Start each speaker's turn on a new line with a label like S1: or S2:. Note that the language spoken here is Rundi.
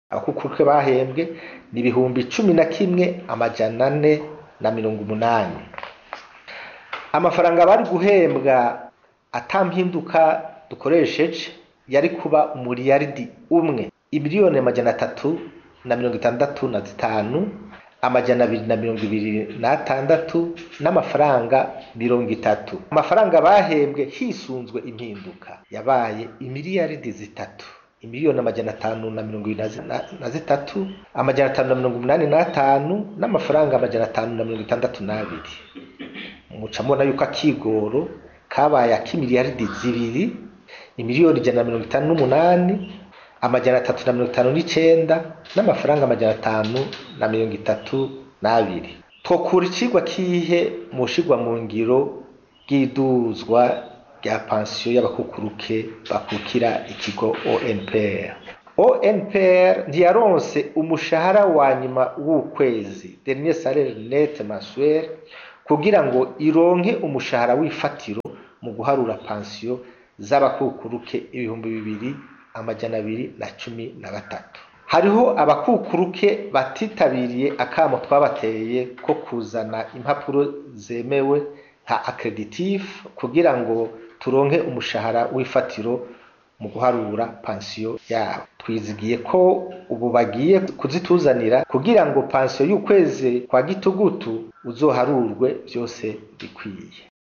S1: abakukuruke bahembwe ni ibihumbi cumi na kimwe amajana ane na mirongo umunani amafaranga bari guhembwa atampinduka dukoresheje yari kuba umuriyaridi umwe imiliyoni amajana atatu na mirongo itandatu na zitanu amajana abiri na mirongo ibiri n'atandatu n'amafaranga mirongo itatu amafaranga bahembwe hisunzwe impinduka yabaye imiliyaridi zitatu imiliyoni amajana atanu na mirongo ibiri na zitatu amajana atanu na mirongo umunani n'atanu n'amafaranga amajana atanu na mirongo itandatu n'abiri muca mubona yuko akigoro kabaye ak'imiliyaridi zibiri imiliyoni ijana na mirongo itanu n'umunani amajana atatu na mirongo itanu n'icenda n'amafaranga amajana atanu na mirongo itatu n'abiri twokura icigwa kihe mu shigwa mu ngiro bw'iduzwa rya pansiyo y'abakukuruke bakukira ikigo ONPR ONPR ntiyaronse umushahara wa nyuma w'ukwezi dernier salaire net mensuel kugira ngo ironke umushahara w'ifatiro mu guharura pansiyo z'abakukuruke ibihumbi bibiri amajana abiri na cumi na gatatu hariho abakukuruke batitabiriye akamo twabateye ko kuzana impapuro zemewe nka accreditif kugira ngo turonke umushahara w'ifatiro mu guharura pansiyo yabo twizigiye ko ubu bagiye kuzituzanira kugira ngo pansiyo y'ukwezi kwa gitugutu uzoharurwe byose bikwiye